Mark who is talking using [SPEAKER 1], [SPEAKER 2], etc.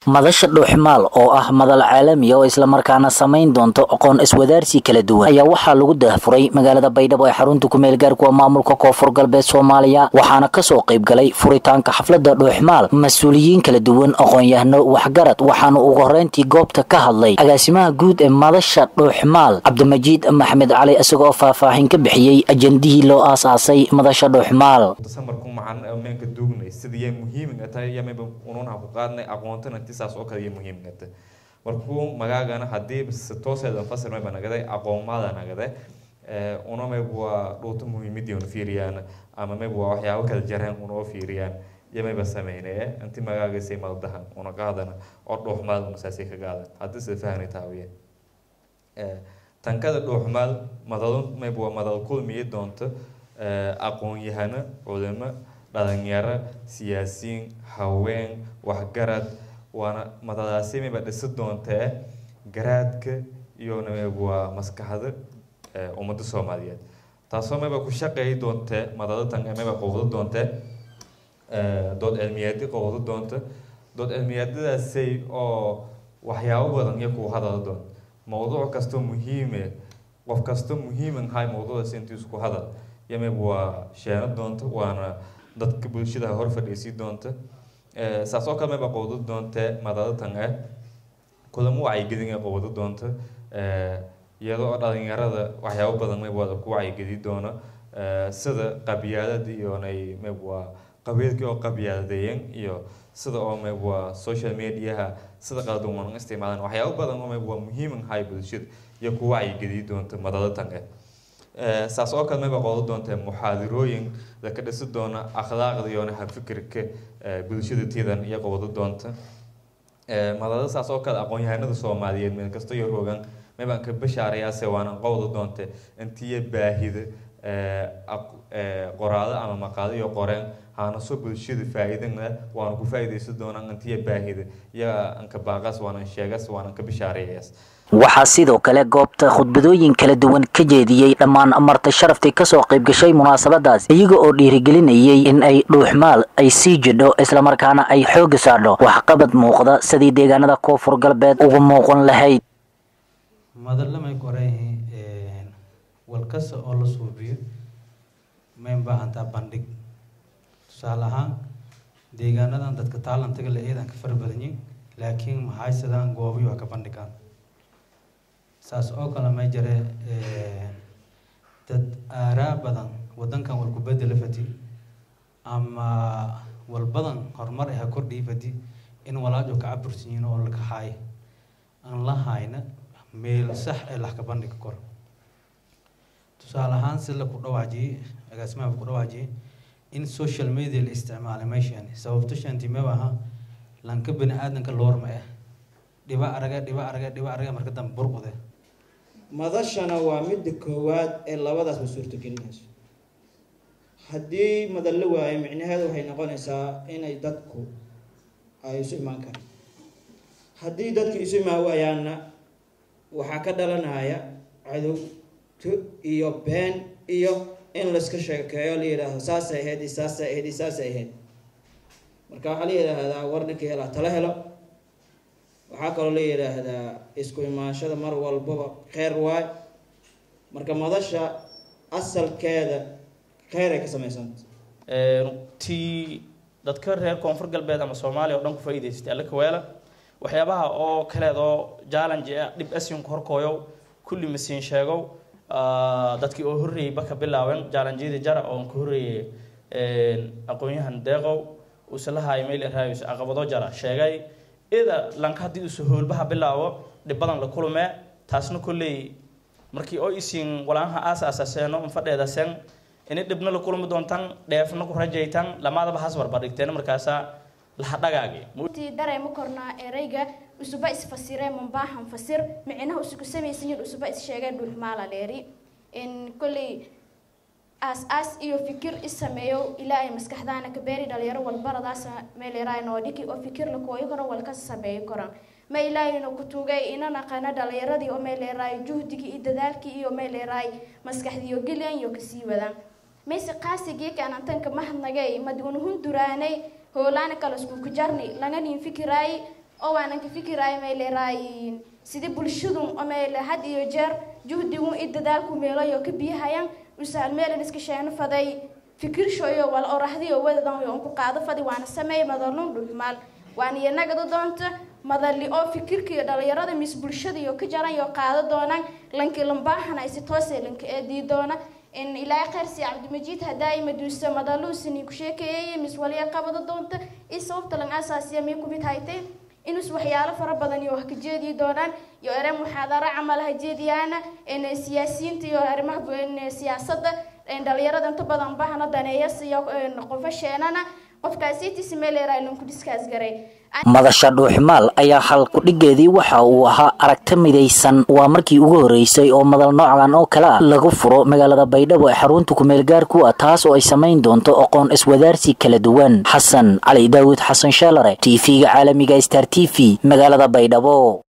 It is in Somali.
[SPEAKER 1] madasha dhuuxmaal oo ah madal caalami oo islamarkaana samayn doonto aqoon iswadaarsi kala duwan ayaa waxaa lagu daahfuray magaalada baydhabo ee xarunta kumeel gaarkuwa maamulka koonfur galbeed soomaaliya waxaana kasoo qayb galay furitaanka xaflada dhuuxmaal mas-uuliyiin kala duwan aqoon-yahano waxgarad waxaana ugu horeyntii goobta ka hadlay agaasimaha guud ee madasha dhuuxmaal cabdimajiid maxamed cali isagoo faahfaahin ka bixiyey ajendihii loo aasaasay madasha dhuuxmaal
[SPEAKER 2] samarku maxaan meenka duugnay sidii muhiimga tahay yamayba ununaha ku qaadnay aqoontana inti saas oo kale iyo muhiimga tahay markuu magaagana haddii si tooseeda fasir mayba nagaday aqoonmaada nagaday una mayba waa dhuuta muhiimadii una fiiriyaan ama mayba waa waxyaabo kala jareen unoo fiiriyaan iyo mayba sameynee inti magaagaysay maldahan una qaadana oo dhuuxmaad una saasay ka qaadan haddii sida fahni taawiye tankada dhuuxmaad madalo mayba waa madal kulmiyi doonto aqoon-yahano culimo dhalinyaro siyaasiyiin haween waxgarad waana madadaasi mayba dhisi doontee garaadka iyona mayba waa maskaxda ummadda soomaaliyeed taasoo mayba ku shaqeey doontee madadatan mayba qowdo doontee dood cilmiyaadi qowdo doonta dood cilmiyaadadaasay oo waxyaabo badan iyo kuwa hadala doon mawduuc kastoo muhiime qof kastoo muhiiman hay mawduucaas intiisu ku hadal yamib waa sheeno doonta waana dadka bulshada hor fadhiisii doonta saas oo kale mayba qowdo doontee madadatan ah kulamo wacyigelin ee qowdo doonta iyadoo dhalinyarada waxyaabo badan mayb waa ku wacyigeli doona sida qabyaalada iyonay mayb waa qabiilkii oo qabyaaladeeyan iyo sida oo mayb waa social mediaha sida qaldan wanan isticmaalan waxyaabo badan oo mayb waa muhiiman hay bulshada iyo ku wacyigeli doonta madadatan ah saas oo kale mayba qoodo doonta muxaadirooyin laka dhisi doona akhlaaqda iyona hafikirka bulshada tidan iyo qowdo doonta madada saas oo kale aqoon-yahanada soomaaliyeed meel kasta iyo rogan maybaan ka bashaarayaase waanan qowda doonta intiya baahida qoraado ama maqaado iyo qoreen haanaso bulshada faa-iidana waana ku faa-ideysan doonaan intiya baahida iyo anka baaqas waanan sheegas waanan ka bashaarayayaas
[SPEAKER 1] waxaa sidoo kale goobta khudbadooyin kala duwan ka jeediyey dhammaan marti sharaftii kasoo qayb gashay munaasabadaas iyaga oo dhiirigelinayay in ay dhuuxmaal ay sii jidho islamarkaana ay xooga saadho waxqabad muuqda sidii deegaanada koonfur galbeed ugu muuqan lahayd
[SPEAKER 3] madalamay koreehi walkasta oo la suubiyo mayn baahantaa bandhig tusaale ahaan deegaanadan dadka taalantaga la eedan ka fara badanyin laakiin maxay sidaan goobiyo ka bandhigaan saas oo kale may jare dad aaraa badan wadankan wal kubedela fadi ama wal badan horumar aha kordhii fadi in walaajo ka cabursiyin oo laka haay aan la hayna meel sax ee laxka bandhiga kor tusaale ahaan si laku dhawaajiyey agaasimaha ku dhawaajiyey in social media la isticmaalay meeshan sababto shantimeba aha lanka bani aadanka loorma ah dhiba araga dhiba araga dhiba araga marka dambe burqude
[SPEAKER 4] madashana waa midda koowaad ee labadaasba suurtagelinayso haddii madal la waayo micnaheedu waxay noqonaysaa inay dadku ay isu imaan karaan haddii dadku isu imaan waayaanna waxaa ka dhalanaya cadowto iyo been iyo in layska sheekeeyo la yidhaahdo saasay ahayd iyo saasay ahayd iyo saasay ahayd marka waxaa la yidhaahdaa war ninkii helaa tala helo waxaa kaloo la yidhaahdaa isku imaanshada mar walbaba kheyr waay marka madasha asalkeeda kheyr ay ka samaysanta
[SPEAKER 5] runtii dadka reer koonfur galbeed ama soomaaliya oo dhan ku faa'iidaystay alla kaweela waxyaabaha oo kaleed oo challenge ah dhib asyunka horkooyow kulli masiin sheegow dadkii oo horreeyey baka bilaaben challengeyada jara oon ka horreeyey aqoon-yahan deeqow usalahaay meel raayus caqabado jara sheegay ida lanka haddii usu hoolbaha bilaabo dhibbadan la kulmee taasna kolley markii oo isiin walaanaha aas aasaseeno fadheeda sen ini dhibna la kulmi doontan dheefna ku rajaytan lamaadaba has barbardhigteen markaasaa lahadhagaagi
[SPEAKER 6] intii dareema kornaa ereyga usuba isfasiree mambaahan fasir micnaha usugu samaysanyin usuba is-sheegeen dhulmaala dheeri in kolley aas aas iyo fikir isameeyo ilaahay maskaxdaana ka beeri dhalinyaro walbaradaas meeleraay noo dhigi oo fikir la kooyi karo walka sameeyi karan ma ilaahayna ku tugay ina naqana dhalinyaradii oo meeleraay juhdigii iyo dadaalkii iyo meeleraay maskaxdiiyo gelyan iyo kasii wadaan mayse qaasigii kaanantanka mahadnagay maduunhun duraanay hoolaana kala isku kujarni langanin fikiraay oo waanan ka fikiraayo may leeraay sidii bulshadu may le had iyo jeer juhdigu i dadaalku meelayo ka biyahayaan usahal meelan iska sheeno faday fikirshoyo wal orahdiyo wadadan yo ku qaado fadi waana sameey madalun dhulmaal waana iyanaga doonta madali oo fikirka iyo dhalinyarada mis bulshada iyo ka jaran iyo qaado doonaan lanki lambaahana isi toose lanka eedii doona in ilaahay khayrsi cabdimajiid hadaayi maduusa madaluusini ku sheekeeyay mis waliya qabada doonta i sababta lan asaasiya mii kumid haytay inus waxyaalo fara badan iyo wax ka jeedi doonaan iyo ere muxaadaro camal ha jeediyaana in siyaasiyiinta iyo arrimaha siyaasadda dhalinyarada inta badan bahana daneeyas iyo qofasheenana qofkaasiitiisi meeleeraa lanku diskaas garay
[SPEAKER 1] madasha dhuuxmaal ayaa hal kudhigeedii waxa uu ahaa aragti midaysan waa markii ugu horeysay oo madal noocan oo kale ah lagu furo magaalada baydhabo ee xarunta kumeel gaarku ah taas oo ay samayn doonto aqoon iswadaarsi kala duwan xasan cali daawud xasan sheelare t v-ga caalamiga star t v magaalada baydhabo